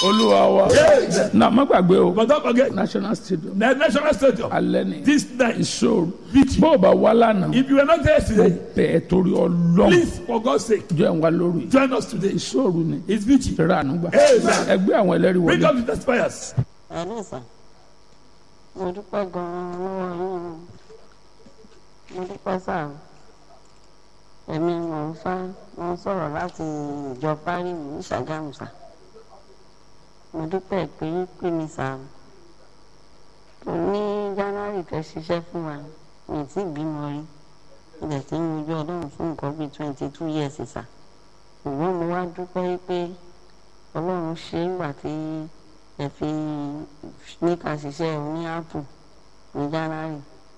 olúwa wa Yes. na má gbàgbé o But don't forget, national stadium the national stadium, alẹ́ ni this night, ìṣòro Vichy. bó o bá wá lánàá If you were not there today, bẹ́ẹ̀ torí ọlọ́run please, for God's sake, jọ ẹ̀ ń wá lórí join us today. ìṣòro ni It's Vichy. ìṣẹ̀rẹ̀ ànúgbà Amen. ẹgbẹ́ àwọn ẹlẹ́rìí Bring wọlé up the testifiers. ẹ̀rí sàn mo dúpẹ́ gan-an lọ́wọ́ yín o mo dúpẹ́ sáà èmi mò ń fá mo ń sọ̀rọ̀ láti ìjọ fáríwì ní ṣàgámù sà mo dúpẹ́ pé yín pè mí sà tó ní january fẹ́ ṣiṣẹ́ fún wa mi ì tí ì bímọ rí ilẹ̀ tí ń wojú ọlọ́run fún nǹkan bíi twenty two years sà ṣùgbọ́n mo wá dúpẹ́ pé ọlọ́run ṣe é gbà tí ẹ fi ní ká ṣiṣẹ́ ní áàpù ní january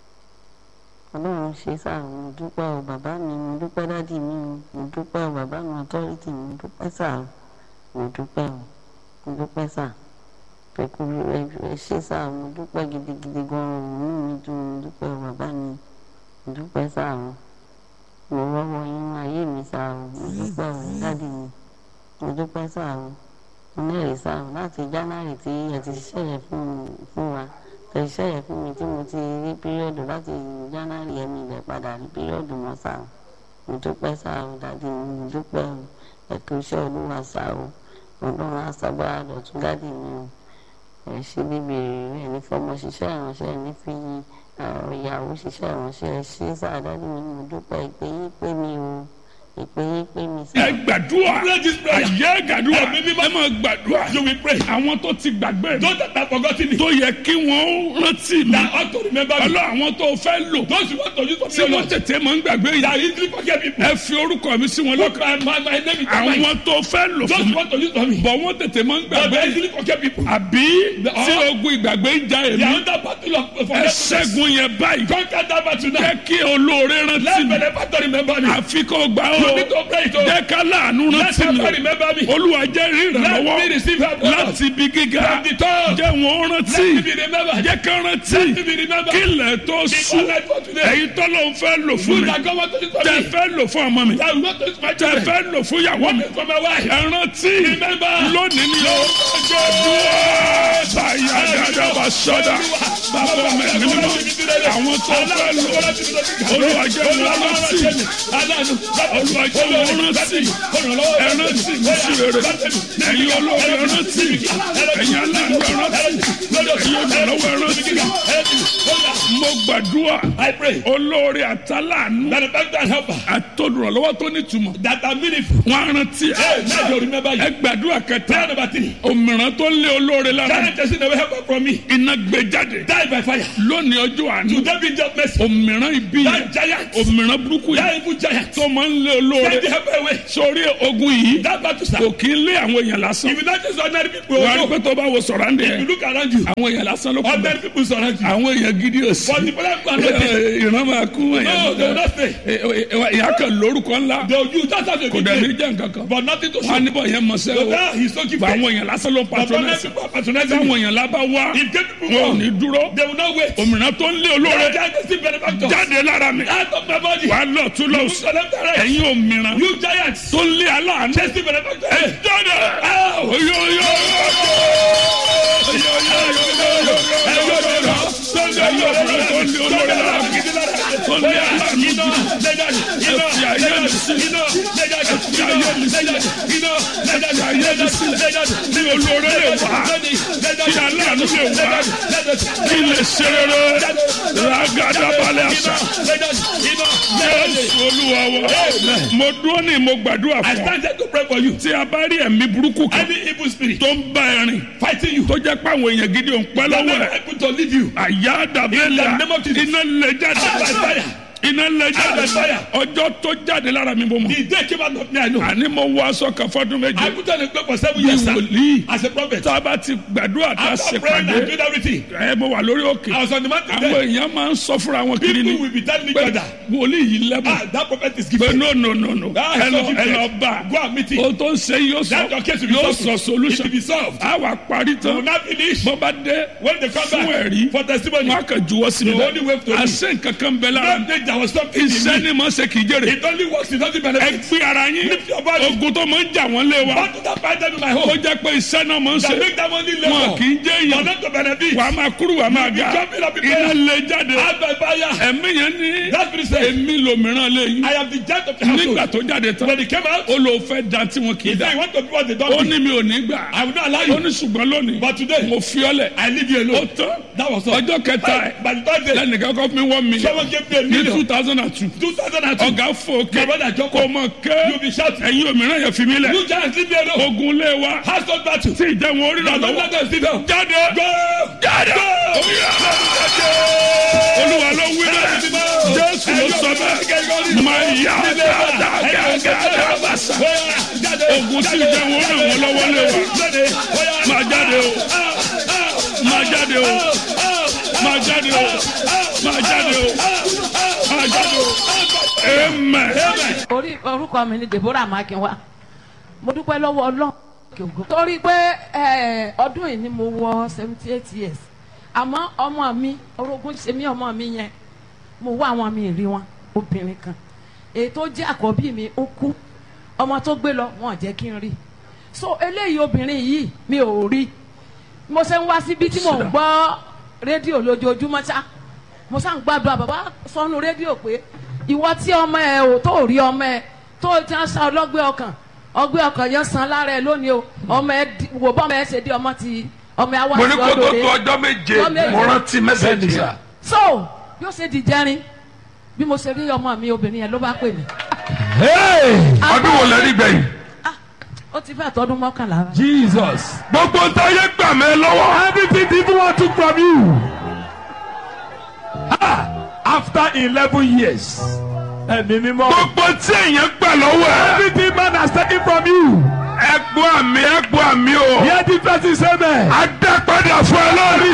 ọlọ́run ṣe sáà mo dúpẹ́ o bàbá mi mo dúpẹ́ dádì mi o mo dúpẹ́ o bàbá mi authority mo dúpẹ́ sáà o mo dúpẹ́ o mo dúpẹ́ sáà pẹ̀kú ẹ ṣe sáà mo dúpẹ́ gidigidi gan-an o inú mi dùn mo dúpẹ́ o bàbá mi mo dúpẹ́ sáà o mo rọ́wọ́ inú ayé mi sáà o mo dúpẹ́ o dádì mi mo dúpẹ́ sáà o mo lẹ́rìí sáà o láti january tí ẹ ti ṣiṣẹ́ yẹn fún fún wa tẹ iṣẹ́ yẹn fún mi tí mo ti rí píríọ̀dù láti january yẹn mi lẹ̀ padà rí píríọ̀dù mọ́ sáà o mo dúpẹ́ sáà o dádì mi mo dúpẹ́ o ẹ kú iṣẹ́ olúwa sáà o ọlọ́run àṣàgbára dọ̀tún dádì mi o ẹ ṣe níbi èrè ẹ ní fọmọ ṣiṣẹ́ ìránṣẹ́ ẹ ní fi àwọn ìyàwó ṣiṣẹ́ ìránṣẹ́ ẹ ṣe sáà dádì mi mo dúpẹ́ ìpè yín pé mi o ìpè yín pé mi ẹ sáà. gbàdúrà Pray this prayer. àyè gbàdúrà Ẹ̀mí mímọ́. ẹ máa gbàdúrà You will pray. àwọn tó ti gbàgbé mi Those that have forgotten it, tó yẹ kí wọ́n rántí mi that ought to remember me. ọlọ́ àwọn tó fẹ́ lò Those who want to use for tí me, wọ́n Lord, tètè máa ń gbàgbé yìí that easily forget people. ẹ fi orúkọ mi sí wọn Look, lọ́kàn my, my, my name is Mike. àwọn tó fẹ́ lò Those fún who mi want to use for me, bọ̀ wọ́n tètè máa ń but gbàgbé they yìí easily forget people. àbí tí ogun ìgbàgbé ń ja They èmi are under battle of ẹ forgetfulness. ṣẹ́gun yẹn báyìí Conquer that battle now. jẹ́ kí olóore rántí Let mi benefactor remember me. àfi kó gbà ó You need to pray it. oh. jẹ́ ká láàánú Let rántí mi somebody remember me. olúwa jẹ́ rí Let me ìrànlọ́wọ́ receive help. Lord. láti ibi gíga From the top. jẹ́ wọn rántí Let me be remembered. jẹ́ ká rántí Let me be remembered. kí ilẹ̀ tó Before sùn night for today. èyí tó ló ń fẹ́ lò fún Food mi that God want to use for tẹ me. fẹ́ lò fún ọmọ mi That will not use my tẹ children. fẹ́ lò fún ìyàwó mi For my wife. ẹ rántí Remember. lónìí ni ó dúró báyà dáadáa bá sọ́dà bàbá mi ní mímọ́ àwọn tó fẹ́ lò olúwa jẹ́ wọn rántí olúwa jẹ́ wọn rántí ẹ rántí mi sí rere ẹ̀yin olóore ẹ rántí ẹ̀yin aláàánú ẹ rántí ẹ̀yin olùrànlọ́wọ́ ẹ rántí mo gbàdúrà I pray olóore àtàlánú that the benefactor and helper àtọ́dúnrànlọ́wọ́ tó nítumọ̀ that are meaningful. wọn á rántí Hey, let you remember ẹ you. gbàdúrà Prayer kẹta number three. òmìrán tó lé olóore lára That person never help from me. iná gbé jáde Die by fire. lónìí ọjọ́ àánú Today be just mercy. òmìrán ibi That yẹn giant. òmìrán burúkú That yẹn evil giant. tó máa ń lé Take olóore the help away. sórí ogun yìí That battle sir. kò kí ń lé àwọn èèyàn lásán If you not just ordinary people, wà á rí no. pé tó bá wo sọ̀rọ̀ àǹdẹ̀ you yẹn look around you. àwọn èèyàn lásán ló kú Ordinary people surround you. àwọn èèyàn gidi ò sí But the people are not there. ìran máa kú No, they will èèyàn not stay. ìyá kan lórúkọ ńlá They will use that as a kò big dẹ̀ ní name. jẹ́ nǹkan kan But nothing to wọn á show. níbọ̀ yẹn mọ̀ So sẹ́wọ̀ now he's so bá gifted. àwọn èèyàn lásán ló ń But ordinary patronẹ́sì people are patronizing táwọn him. èèyàn lábá wá If gay people wọn ò ní come, dúró they will not wait. òmìnira tó ń lé olóore That giant is still benefactor. jáde lára mi Out of my body. wàá lọ tún lọ You sí collect the rest. ẹ̀yin òmìnira You giants. tó ń lé aláàánú Chase the benefactor. ẹ jáde Ow! oyoyo ní olóore lè wá kí aláàánú lè wá kí lè ṣe rere ragadabalẹ̀ àṣà jésù olúwa wa mo dúró ní mo gbàdúrà I fún ọ stand here to pray for you. tí a bá rí ẹ̀mí burúkú kan Any evil spirit tó ń bá ẹ rìn fighting you, tó jẹ́ pé àwọn èèyàn gidi ò ń pẹ́ that lọ́wọ́ never ẹ̀ able to leave you. àyà dàbẹ́lẹ̀ In the name of Jesus. iná lè jáde Out by fire. iná lè jáde Out by fire. ọjọ́ tó jáde lára mi mo mọ̀ The day came out of me, I know. àní mo wọ aṣọ kan fọdún I méje put on a cloak for seven bí years sir, wòlíì as a prophet. tá a bá ti gbàdúrà tá a After ṣe praying and pàdé doing everything, ẹ mo wà lórí òkè I was on the mountain àwọn there. èèyàn máa ń sọ fúnra wọn kiri ni People will be telling each pé other, wòlíì yìí lẹ́bùn ah, that prophet is pé gifted. no no no no Ah, ẹ so lọ ẹ gifted. lọ bá Go and meet him. o tó ń ṣe yóò sọ That your case will be yóò solved. sọ It solution will be solved. a wà parí You will tán not finish. bó bá dé When they come fún back ẹ̀rí for testimony, wọn á kàn juwọ́ sí mi The only way to bẹ́ẹ̀ àṣẹ nǹkan kan bẹ lára don't take that there was something in iṣẹ́ me. ni mo ṣe kì í jèrè It only works, it doesn't ẹ benefit. gbé ara yín Lift your body. ogun tó máa ń jà wọ́n lé wa Battle that fight them in my ó home. jẹ́ pé iṣẹ́ náà máa ń That ṣe make them only wọn labor. kì í jẹ́ For èèyàn them to benefit. wàá máa kúrú wàá máa ga jumping up in iná prayer. lè jáde Out by fire. ẹ̀mí yẹn ní That spirit said, èmi lòmíràn lé yín I am the judge of the nígbà household. tó jáde tán When he came out, ó lò fẹ́ da tí wọn kì í he da said, you want to be what they ó don't ní do. mi ò ní gbà I will not allow ó you. ní ṣùgbọ́n lónìí But today, mo fi ọ́ lẹ̀ I leave you ó alone. tán That was all. ọjọ́ kẹta ẹ̀ By the third day, lẹ́nìkan kọ́ fún mi one million someone gave me a ní two million. thousand and two 2002. ọ̀gá fòkè My brother kò Joko, mọ̀ you ké be shouting. ẹ̀yin òmíràn yẹn fi mí lẹ̀ You giants leave me alone. ogun lé wa Household battle. tí ìjẹun orí Now náà don't lọ́wọ́ let them sit down. jáde Go! jáde Go! olúwa ló wí bẹ́ẹ̀ jésù ló sọ bẹ́ẹ̀ máa yá dáadáa bàṣà ogun tí ìjẹun orí wọn lọ́wọ́ lé wa máa jáde o máa jáde o máa jáde o máa jáde o máa jáde o amen. orí orúkọ mi ni deborah makinwa mo dúpẹ́ lọ́wọ́ ọlọ́run torí pé eh, ọdún yìí ni mo wọ seventy eight years àmọ́ ọmọ mi orogún ṣe mí ọmọ mi yẹn mo wá àwọn mi rí wọn obìnrin kan èyí tó jẹ́ àkọ́bí mi ó kú ọmọ tó gbé lọ wọn ò jẹ́ kí n rí so eléyìí obìnrin yìí mi ò rí mo ṣe ń wá síbi tí mò ń gbọ́ rédíò lójoojúmọ́ ṣá mo ṣá ń gbàdúrà bàbá sọnù rédíò pé ìwọ tí ọmọ ẹ ò tó rí ọmọ ẹ tó ti ń sa ọlọ́gbẹ́ ọkàn ọgbẹ́ ọkàn yẹn san lára ẹ lónìí o ọmọ ẹ di- wò bọ́ ọmọ ẹ ṣe dé ọmọ ti ọmọ ẹ wá mo ní sí kó tó ọdún tó rẹ ọjọ́ méje Ọjọ́ méje. mo rántí mẹ́sẹ̀gì yẹn. so bí ó ṣe di jẹrin bí mo ṣe rí ọmọ mi obìnrin yẹn ló bá pè mí ọdún wo lẹ rí gbẹ̀yìn. ó ti fẹ́ tọdún mọ́kànlá rẹ. Jesus. gbogbo ntáyé gbà mí lọ́wọ́. Everything the evil one took from you. Ah, after eleven years. Ẹ̀mí mímọ́. gbogbo tí èèyàn gbà lọ́wọ́ ẹ̀. Everything man has taken from you. ẹ gbọ́ àmì ẹ gbọ́ àmì o. Hear the person say amen. a dá padà fún ẹ lórí.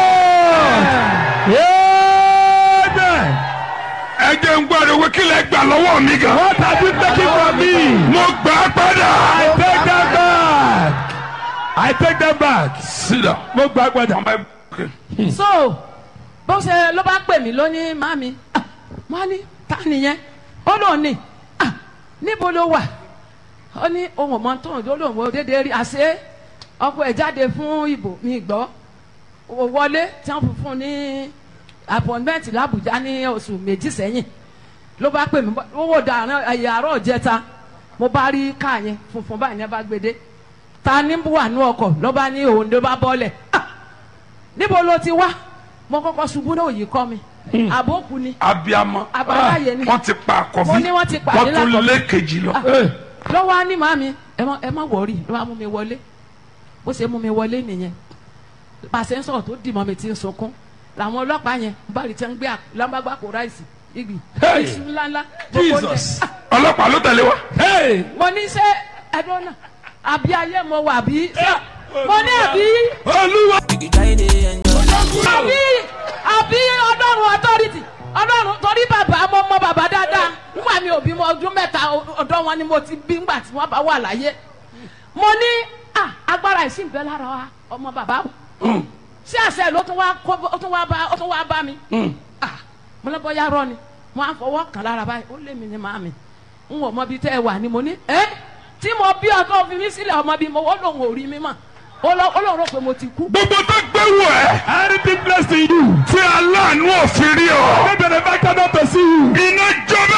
Amen. ẹ jẹ́ ń gbọ́dọ̀ wí kí lẹ gbà lọ́wọ́ mi gan. What have you taken from me? mo gbà á padà. I take them back. I take them back. sídà. Mo gbà padà. ọmọ ẹ so bó ṣe ló bá pè mí lónìí mami mo á ní ta nìyẹn ó lóun ní "Ah, níbo ló wà ó ní ohun ọmọ tó ń lóun wo déédéé rí àṣé ọkọ ẹ̀ jáde fún ìbò mi gbọ́ ó wọlé tí wọ́n fún fún ní appointment làbújá ní oṣù méjì sẹ́yìn ló bá pè mí owó dàrán ẹ̀yà àárọ̀ jẹta mo bá rí káà yẹn funfun báyìí ní ẹ bá gbé dé ta ní wà ní ọkọ̀ ló bá ní òun ló bá bọ́lẹ̀ ah níbo ló ti wá mo kọ́kọ́ ṣubú náà yìí kọ́ mi àbókù ni abiyamọ. àbáláyé ni wọ́n ti pa àkọ́bí. Mo ní wọ́n ti pàdé wọ́n tún lákọ̀bí. lé kejì lọ. lọ́wọ́ á ní màmí ẹ má ẹ má wọ̀ọ́rì ló bá mú mi wọlé bó ṣe mú mi wọlé nìyẹn pàṣẹ ń sọ̀rọ̀ tó dì mọ́ mi ti ń sunkún làwọn ọlọ́pàá yẹn bá rí tí wọ́n gbé lámbàgbà kó ráìsì igi Hey! iṣu ńláńlá gbogbo oúnjẹ. Jesus. Ah, ọlọ́pàá ló tẹ̀lé wa. Hey. mo ní ṣe ẹdun náà àbí ayé mo wà bí mo ní àbí Olúwa. àbí àbí ọlọ́run authority ọlọ́run torí bàbá mo mọ bàbá dáadáa nígbà mi ò bí mo ọdún mẹ́ta ọ̀dọ́ wọn ni mo ti bí ngbà tí wọ́n bá wà láyé mo ní ah, agbára ìsìn bẹ́ẹ̀ lára wa ọmọ bàbá sí àṣẹ ló tún wá kó ó tún wá bá ó tún wá bá mi ah, mo lọ bọ́ yá rọ ni mo á fọwọ́ kàn lára báyìí ó lé mi ní màmí n ò mọ bí tẹ́ ẹ wà ni mo ní ẹ́ tí mo bí ọkọ fi mí sílẹ̀ ọmọ bí mo ó lòun ò rí mi mọ̀ ó lọ- ó lòun rò pé mo ti kú. gbogbo tó gbé wọ ẹ. Anything blessed in you. tí aláàánú òfin rí ọ. May benefactor not to see you. iná jọba.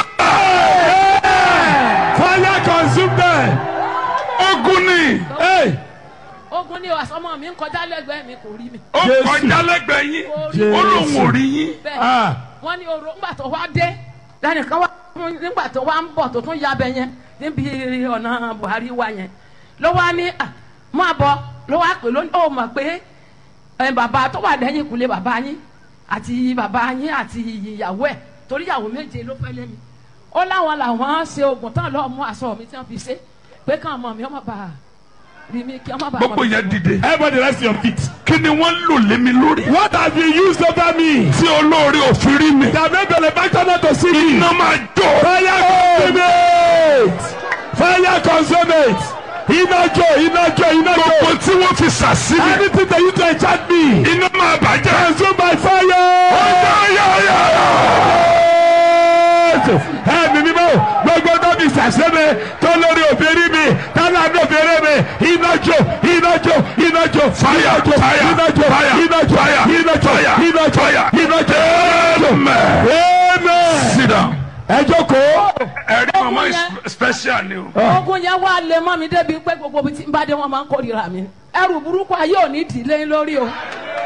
Fire consume them. ogun ni. Hey. ogun ni àsọmọ mi ń kọjá lẹ́gbẹ̀ẹ́ mi kò rí mi. ó Jésù. kọjá lẹ́gbẹ̀ẹ́ yín. Jésù. ó lóun ò rí yín. bẹ́ẹ̀ Ah. wọ́n ní oró ńgbà tó wá dé lẹ́nìkan wá nígbà tó wá ń bọ̀ tó tún yabẹ yẹn níbi ọ̀nà Buhari wa yẹn ló wá ní à máa bọ̀ ló wá pè lónìí ó mọ̀ pé ẹ, bàbá tó wà lẹ́yìn ìkúlé bàbá yín àti bàbá yín àti ìyàwó ẹ̀ torí ìyàwó méje ló fẹ́ lé mi ó láwọn làwọn ṣe oògùn tán lọ́ọ́ mú aṣọ mi tí wọ́n fi ṣe pé káwọn ọmọ mi ọmọ bá rí mi kí ọmọ bá gbogbo yẹn dìde. Everybody rest your feet. kí ni wọ́n lò lé mi lórí. What have you used over me? tí olóore òfin rí mi. That may benefactor not to see me. iná máa jó. Fire consume it. Fire consume it. Iná jó, iná jó, iná gbogbo jó. tí wọ́n fi sàsí mi. Anything that you to enchant me. iná máa bàjẹ́. Consume by fire. Ọ̀yá, ọ̀yá, ọ̀yá. jésù ẹ̀mí mímọ́ gbogbo tóbi sàṣẹ́mi tó lórí òfin mi tálá ní òfin mi iná jó iná jó iná jó Fire, fire, iná jó fire, iná jó fire, iná jó fire, iná jó fire. iná jó Amen. amen Sit down. ẹ jókòó ẹ̀rí mama is special ni o. ogun yẹn wá lè mọ́ mi débi pé gbogbo ibi tí n bá dé wọn máa ń kórìíra mi ẹrù burúkú ayé ò ní dìlé lórí o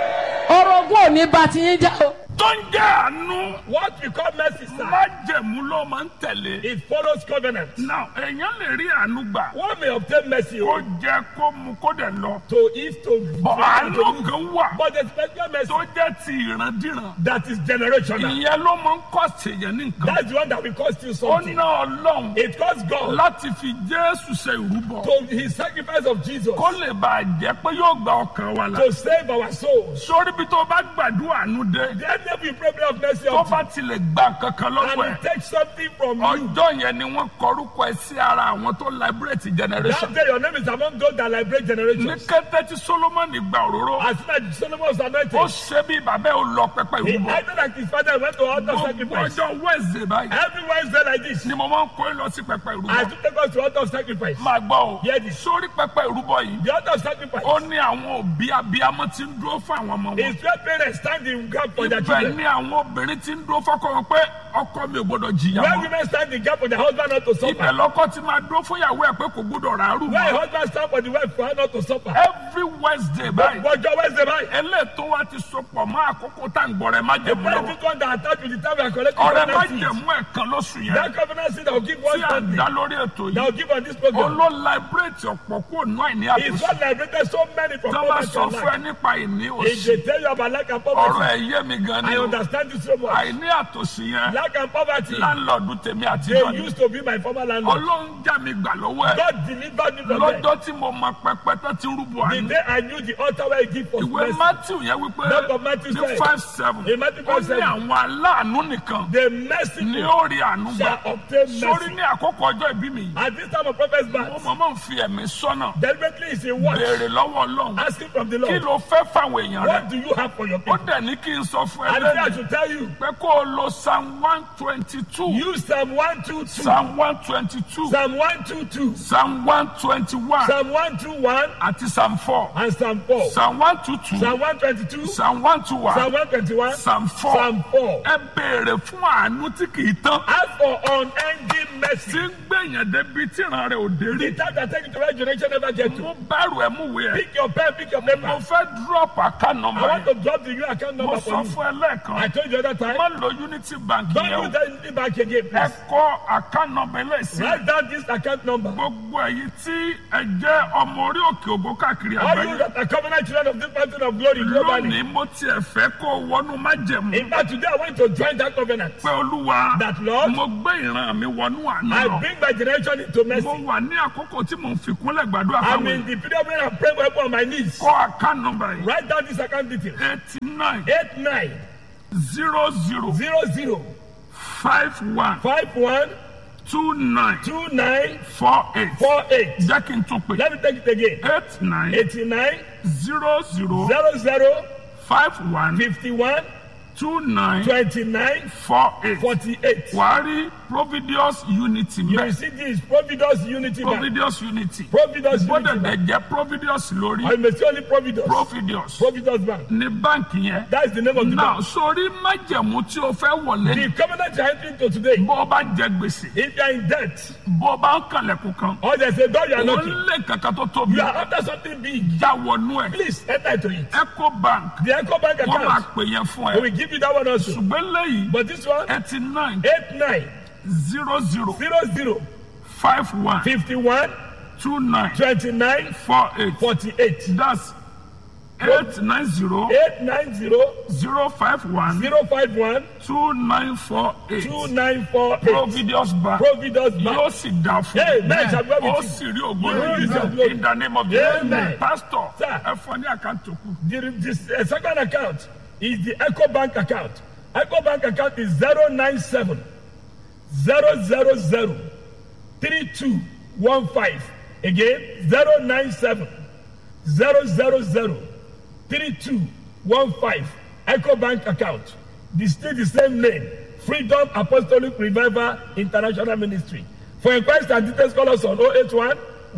orogún ò ní bá ti yín já o. tó ń jẹ́ àánú What we call mercy, sir, májẹ̀mú ló máa ń tẹ̀lé. it follows covenant. now èèyàn lè rí àánú gbà One may obtain mercy kó oh, jẹ kó mu kó dẹ̀ lọ. to eat, to bọ̀ drink, àánú to use. kan wà But the special mercy tó jẹ́ ti ìrandíran. that is generational. ìyẹn ló máa ń kọ́ ṣèyàn ní nǹkan. That's the one that will cost you ó something. ná ọlọ́run It costs God láti fi jésù ṣe ìrúbọ. to his sacrifice of Jesus kó lè bàa jẹ́ pé yóò gba ọkàn wa là. to save our souls. sórí bí tó bá gbàdúrà àánú dé. Then there will be problem of mercy tó of bá tilẹ̀ gba kankan lọ́wọ́ and ẹ̀. take something from you. ọjọ́ yẹn ni wọ́n kọrúkọ ẹ sí ara àwọn tó liberate generation. That day your name is among those that liberate ní generations. kété tí solomoni gba òróró As soon as Solomon was ó anointed, ṣe bí bàbá ẹ ò lọ pẹpẹ he ìrúbọ. acted like his father went to altar gbogbo sacrifice. ọjọ́ wednesday báyìí Every Wednesday like this, ni mo máa ń kó ẹ lọ sí pẹpẹ I ìrúbọ. took take us to altar sacrifice. máa gbọ́ o Hear this. sórí pẹpẹ ìrúbọ yìí The altar sacrifice ó ní àwọn òbí abiyamọ tí ń dúró fún àwọn ọmọ wọn. is where parents stand in gap for their ibẹ̀ children. ni àwọn obìnrin tí ń dúró fọ́kọ wọn pé ọkọ mi ò gbọdọ̀ jìyà Where mọ́. women stand in gap for their husband not to ibẹ̀ suffer. lọ́kọ ti máa dúró fún ìyàwó ẹ̀ pé kò gbọdọ̀ ràárù Where a mọ́. husband stand for the wife for her not to suffer. every wednesday báyìí But your Wednesday night, eléètò wa ti sopọ̀ mọ́ àkókò tá à ń gbọ́ rẹ̀ má the jẹ̀mú lọ́wọ́. first one that attached with the time we are collecting ọ̀rẹ́ má covenant seed. jẹ̀mú ẹ̀kan lóṣù yẹn That covenant seed that will give one tí à ń Sunday, dá lórí ètò that yìí will give on this program. olóò liberate ọ̀pọ̀ kúrò náà ní It's àtúnṣe what liberated so many from tó bá poverty sọ and fún ẹ lack. nípa ìní If òsì they tell you about lack and ọ̀rọ̀ poverty, ẹ̀ yé mi gan ni I o understand it so much. àìní àtòsí yẹn Lack and poverty, láńlọ́ọ̀dù tèmi àti they ìjọ ni used to be my former landlord. ọlọ́run já mi gbà lọ́wọ́ ẹ̀ God delivered me from them. lọ́jọ́ tí mo mọ pẹpẹ tó ti rúbọ The àná day I knew the altar where he give for ìwé mercy, matthew yẹn wípé Book of Matthew ní said, five seven in Matthew ó 5, ní 7, àwọn aláàánú nìkan the ni merciful ó rí àánú gbà shall obtain sórí mercy. ní àkókò ọjọ́ ìbí mi yìí At this time of prophet's mo birth, mọ̀ mọ̀ ń fi ẹ̀mí sọ́nà deliberately is a watch, béèrè lọ́wọ́ ọlọ́run asking from the kí Lord, ló fẹ́ fáwọn èèyàn rẹ what do you have for your ó people? dẹ̀ ní kí n sọ fún ẹ And he said, I lẹ́nu should tell you, pé kó o lo psalm one twenty two use Psalm 122, psalm one twenty two Psalm 122, psalm one twenty one Psalm 121, àti psalm four and Psalm 4. psalm one two two Psalm 122, psalm one two one Psalm 121, psalm four Psalm 4. ẹ béèrè fún àánú tí kì í tán Ask for unending tí mercy. ń gbẹ̀yàn débi tí ìran rẹ̀ ò dé rí The time that take you to where generation never get to. mo bẹ̀rù ẹ̀ mú wẹ̀ ẹ́ Pick your pen, pick your mo paper. fẹ́ drop account I number want yẹn to drop the new account mo number sọ for you. fún ẹ lẹ́ẹ̀kan I told you the other time. má lo unity bank Don't yẹn o use that back again, ẹ please. kọ account number lẹ́sìn Write down this account number. gbogbo èyí tí ẹ jẹ́ ọmọ orí òkè ògo káàkiri All you àgbáyé that are covenant children of this mountain of glory globally. lónìí mo tiẹ̀ fẹ́ kó o wọnú májẹ̀mú In fact, today I want to join that covenant. pé olúwa That Lord, mo gbé ìran mi wọnú àná I lọ bring my generation into mo mercy. wà ní àkókò tí mo ń fi kúnlẹ̀ gbàdúrà I'm fáwọn in the period when I'm praying for on my knees. kọ account number yìí Write down this account detail. eighty nine Eight nine zero zero zero zero five one five one two nine two nine four eight four eight. jẹ́ kí n tún pè Let me take it again. eight nine Eighty nine zero zero zero zero five one fifty one two nine twenty nine four eight forty eight. wàá rí providius unity You will mẹ́ see this Providence Unity Bank. providius unity Providence bó Unity dẹ̀ Bank. jẹ́ providius lórí I may see only Providence. providius Providence Bank. ní báǹkì yẹn That's the name of the náà bank. sórí májẹ̀mú tí o fẹ́ wọlé The covenant you are entering to today. bó o bá jẹ gbèsè If you are in debt bó o bá ń kànlẹ̀kùn kan or there's a door you are ó knocking, lé kankan tó tóbi you are after something big, já wọnú ẹ̀ please enter into it. eco bank The Echo Bank wọ́n máa account, pè yẹn fún we ẹ will give you that one also. ṣùgbọ́n lẹ́yìn But this one, eighty nine eight nine zero zero zero zero five one fifty one two nine twenty nine four eight forty eight that's eight nine zero eight nine zero zero five one zero five one two nine four eight two nine four eight. providius bank Providence yóò Bank. sì dá fún Amen. Shall we have ó it? sì rí You will ògbóni use your glory. in the name of Jesus Amen. pastor Sir. ẹ fọ ní àkáǹtì òkú The, the uh, second account is the Echo Bank account. Echo Bank account is 097 000 3215. Again, 097 000 3215. Echo Bank account. The still the same name. Freedom Apostolic Revival International Ministry. For inquiries and details, call us on 081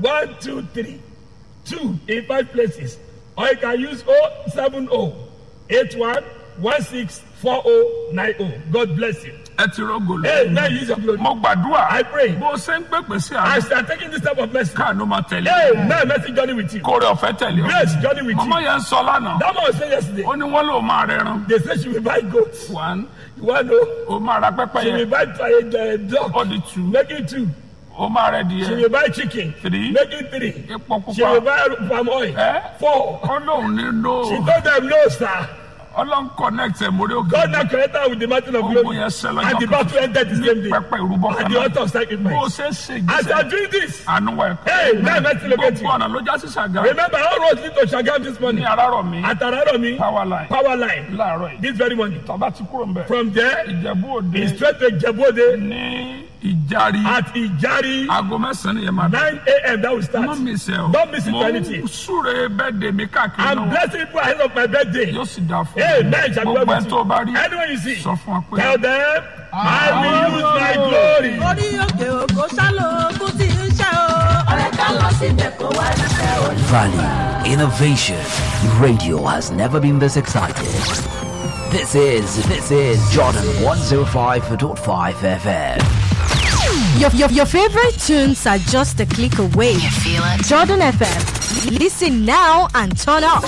123 2 in five places. Or you can use 070 81 16 4090. God bless you. ẹ ti rọgò lọ. Hey, now use your glory. mo gbàdúrà. I pray. bó o ṣe ń pèpè sí As àná. you are taking this type of message, káànú máa tẹ̀lé. hey, now mercy journey with you. kórè ọ̀fẹ́ tẹ̀lé o. Grace journey with mama you. yẹn sọ lánàá. That man was saying yesterday, ó ní wọ́n lò máa rẹran. they say she will buy goats. one You want to know? ó máa ra pẹ́pẹ́ She will yẹn. buy a dog. ó di two. Make it two. ó máa rẹ She díẹ̀. will buy chicken. Three. Make it three. epo She will pupa. buy palm oil. Eh? Four. ó lóun ní She no. told them no, sir. ọlọ́run connect ẹ̀ mórí òkè. God now connected her with the mountain of Ogun glory. yẹn ṣẹ lọ́jọ́ And the kan. battle ended the same day. pẹpẹ ìrúbọ At kan the náà. altar of bó o sacrifice. ṣe ṣe As you are jíṣẹ́. doing this, àánú wa ẹ̀kọ́. hey, now mercy locate gbogbo you. ọ̀nà ló já sí ṣàgá. Remember, all roads lead to Shagam this ní morning. arárọ̀ mi. At Araromi, power line. power line. láàárọ̀ yìí. This very morning. tọ́ba ti kúrò ń bẹ̀. From there, ìjẹ̀bú òde. it's straight to Jebode ní ìjàrí. at Ijari. aago mẹ́sàn-án yẹn máa bẹ̀. 9 a.m. That will má start. mi sẹ́ o. Don't miss it mo for ń anything. súre bẹ́ẹ̀ dè mí káàkiri I'm náà. blessing people ahead of my birthday. yóò sì dáa fún Hey, mi. man, shall be well gbogbo ẹ̀ with tó o bá rí. you. Anyone you see, sọ fún wa pé. tell them, I will use my glory. orí òkè òkò sálò ogun tí ń ṣe o. ọ̀rẹ́ ká lọ síbẹ̀ kó wá ṣiṣẹ́ o. Value, innovation. Radio has never been this excited. This is this is Jordan 105.5 FM. Your, your, your favorite tunes are just a click away. You feel it? Jordan FM. Listen now and turn up.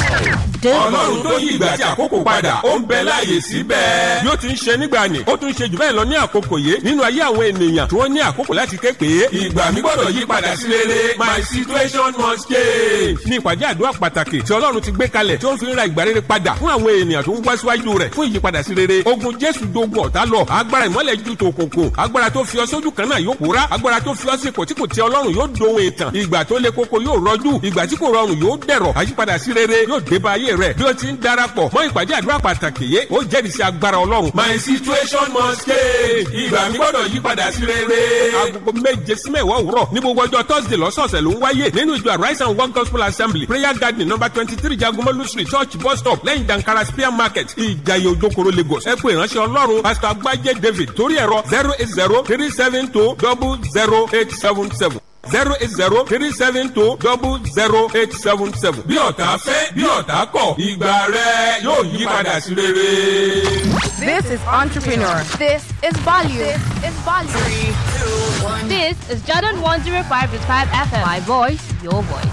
ọlọ́run tó yí ìgbà àti àkókò padà ó ń bẹ láàyè síbẹ̀. bí ó ti ń ṣe nígbà ni ó tún ṣe jù bẹ́ẹ̀ lọ ní àkókò yìí nínú ayé àwọn ènìyàn tí wọ́n ní àkókò láti ké pé. ìgbà mi gbọ́dọ̀ yí padà sí rere my situation must change. ní ìpàdé àdúrà pàtàkì tí ọlọ́run ti gbé kalẹ̀ tí ó ń fi ń ra ìgbà rere padà fún àwọn ènìyàn tó ń wá síwájú rẹ̀ fún ìyípadà sí rere. ogun jésù dogun ọ̀tá lọ agbára ìmọ́lẹ̀ ju tòkòkò agbára tó fi ọ sójú kan náà yóò pòórá agbára tó fi ọ sí ipò tí kò tẹ ọlọ́run yóò dohun ìtàn ìgbà tó le koko yóò rọjú ìgbà tí kò rọrùn yóò dẹ̀rọ̀ àyípadà sí rere yóò dé bá ayé rẹ̀ bí ó ti ń darapọ̀ mọ́ ìpàdé àdúrà pàtàkì yé ó jẹ́rìí sí agbára ọlọ́run. my situation must change ìgbà mi gbọ́dọ̀ yí padà sí rere. agogo méje sí mẹ́wàá òwúrọ̀ ní gbogbo ọjọ́ thursday lọ́sọ̀ọ̀sẹ̀ ló ń wáyé nínú ìjọ arise and one gospel assembly prayer garden number twenty three jagomolu street church bus stop lẹ́yìn dankara spear market ìjayé ojokoro lagos ẹ pé ìránṣẹ́ ọlọ́run pastor agbájé david torí ẹ̀rọ zero eight zero three seven two double zero eight seven seven zero eight zero three seven two double zero eight seven seven. bí ọ̀tá fẹ́ bí ọ̀tá kọ̀ ìgbà rẹ yóò yí padà sí rere. This is Entrepreneur. This is value. This is value. This is Jordan 105.5 FM. My voice, your voice.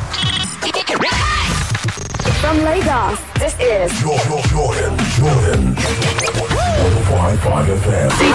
From Lagos, this is Jordan, Jordan, Jordan. 105.5 FM.